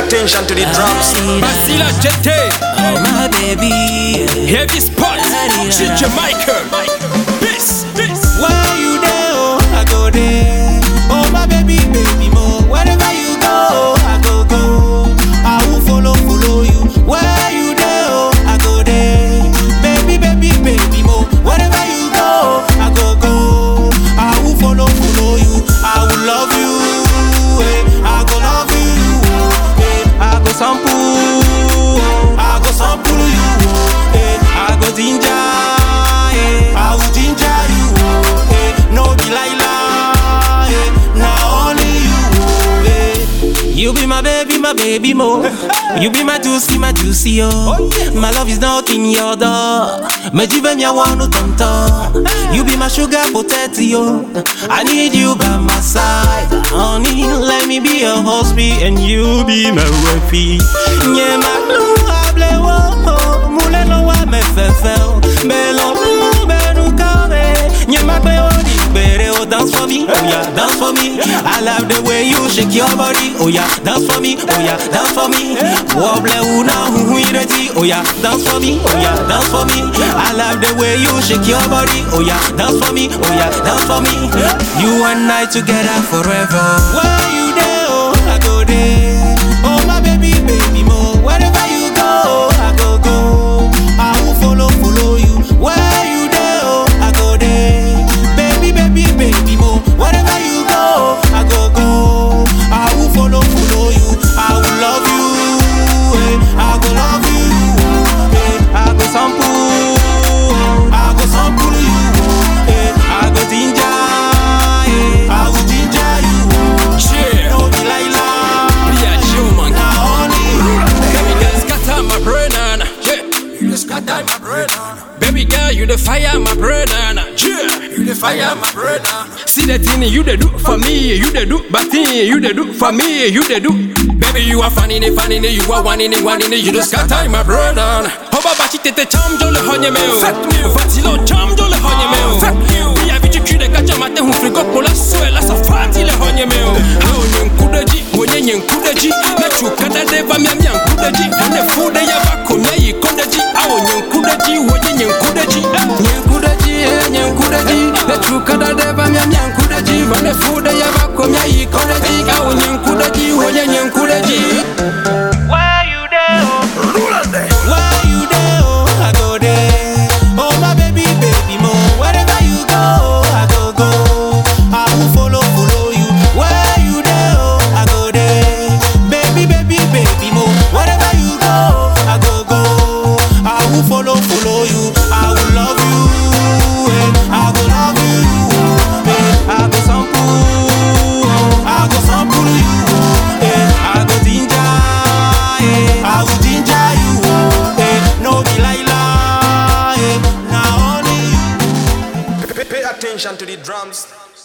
attention to the drums. Basila Jete, Oh my baby, Heavy Spot, Shit Jamaica. This, this. where you there? Oh, I go there. Oh my baby, baby mo. Wherever you go, I go go. I will follow, follow you. Where you there? Oh, I go there. Baby, baby, baby mo. Wherever you go, I go go. I will follow, follow you. I will love you. eh. I go love you. eh. I go sample. I go sample you. eh. I go ginger. eh. I will ginger you. eh. No be lie lie. eh. Now only you. eh. You be my baby, my baby mo. You be my juicy, my juicy oh. My love is not in your door. Me jive mi awanu tonto. You be my sugar potato. I need you by my side. Honey, let me be your husband and you be my wifey. Yeah, my blue able wo. Mule no wa me fefe. Belo blue benu kame. Yeah, my baby, oh, di bere, oh, dance for me, oh yeah, dance for me. I love the way you shake your body, oh yeah, dance for me, oh yeah, dance for me. Wobble una hu hu ireti, oh yeah, dance for me, oh yeah, dance for me. I love the way you shake your body, oh yeah, dance for me, oh yeah, dance for me. You and I together forever. Where you there, oh, I go there. Oh my baby, baby mo, wherever you go, I go go. I will follow, follow you. Where you there, oh, I go there. Baby, baby, baby mo, wherever you go, I go go. I will follow, follow you. I will love you. eh. I go love you. eh. I go sample. I go sample you. eh. I go ginger. eh. I will ginger you. Yeah. No be lie lie. Be a human. Now only you. Baby girl, scatter my brain, Nana. Yeah. You the scatter my brain, Nana. Baby girl, you the fire my brain, Nana. Yeah. You the fire my brain, Nana. See the thing you the do for me, you the do, but thing you the do for me, you the do. Baby, you are funny, ni funny, ni you are one in it, one in it, you the scatter my brain, Nana. Hoba bachi tete cham jole honye meo. Fatilo cham jole honye meo. Via vici chiude caccia matte un frigo con la suela sa fati le honye meo. Hao nyenkudaji, mwenye nyenkudaji. Na chukada deva mia mia nkudaji. Hane fude ya bako mia yikondaji. Ao nyenkudaji, mwenye nyenkudaji. Nyenkudaji, eh, nyenkudaji. Na chukada deva mia mia nkudaji. Hane fude ya bako mia yikondaji. Ao nyenkudaji, mwenye nyenkudaji. Where you there? Oh? Where you there? Oh, I go there. Oh my baby, baby mo. Wherever you go, I go go. I will follow, follow you. Where you there? Oh, I go there. Baby, baby, baby mo. Wherever you go, I go go. I will follow, follow you. I will love you. eh. I go love you. eh. I go sample. I go sample you. eh. I go ginger. eh. I will ginger you. eh. No be lie lie. eh. Now only you. Pay, pay attention to the drums.